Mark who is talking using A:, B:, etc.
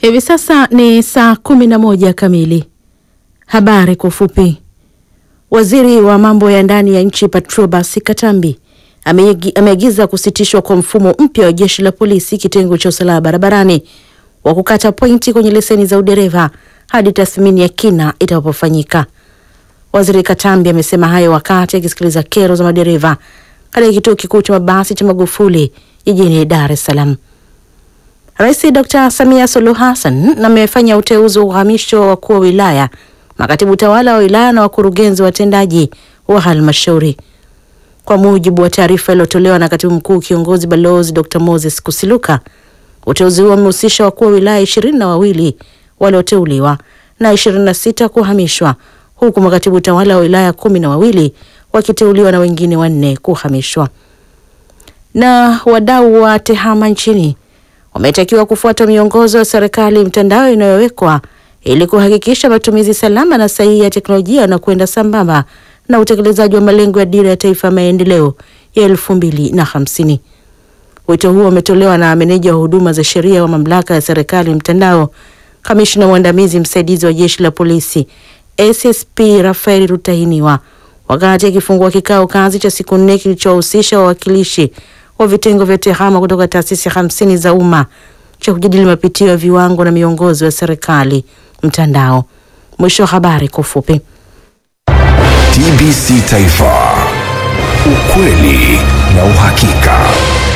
A: Hivi sasa ni saa kumi na moja kamili. Habari kwa ufupi. Waziri wa mambo ya ndani ya nchi Patrobas Katambi ameagiza kusitishwa kwa mfumo mpya wa jeshi la polisi kitengo cha usalama barabarani wa kukata pointi kwenye leseni za udereva hadi tathmini ya kina itakapofanyika. Waziri Katambi amesema hayo wakati akisikiliza kero za madereva katika kituo kikuu cha mabasi cha Magufuli jijini Dar es Salaam. Rais Dr. Samia Suluhu Hassan amefanya uteuzi wa uhamisho wa wakuu wa wilaya, makatibu tawala wa wilaya na wakurugenzi watendaji wa halmashauri. Kwa mujibu wa taarifa iliyotolewa na katibu mkuu kiongozi balozi Dr. Moses Kusiluka, uteuzi huo umehusisha wakuu wa wilaya ishirini na wawili walioteuliwa na ishirini na sita kuhamishwa huku makatibu tawala wa wilaya kumi na wawili wakiteuliwa na wengine wanne kuhamishwa. Na wadau wa tehama nchini wametakiwa kufuata miongozo ya serikali mtandao inayowekwa ili kuhakikisha matumizi salama na sahihi ya teknolojia na kwenda sambamba na utekelezaji wa malengo ya dira ya taifa ya maendeleo ya elfu mbili na hamsini. Wito huo umetolewa na meneja wa huduma za sheria wa mamlaka ya serikali mtandao, kamishna mwandamizi msaidizi wa jeshi la polisi SSP Rafael Rutahiniwa wakati akifungua kikao kazi cha siku nne kilichowahusisha wawakilishi wa vitengo vya tehama kutoka taasisi hamsini za umma cha kujadili mapitio ya viwango na miongozo ya serikali mtandao. Mwisho wa habari kwa ufupi.
B: TBC Taifa, ukweli na uhakika.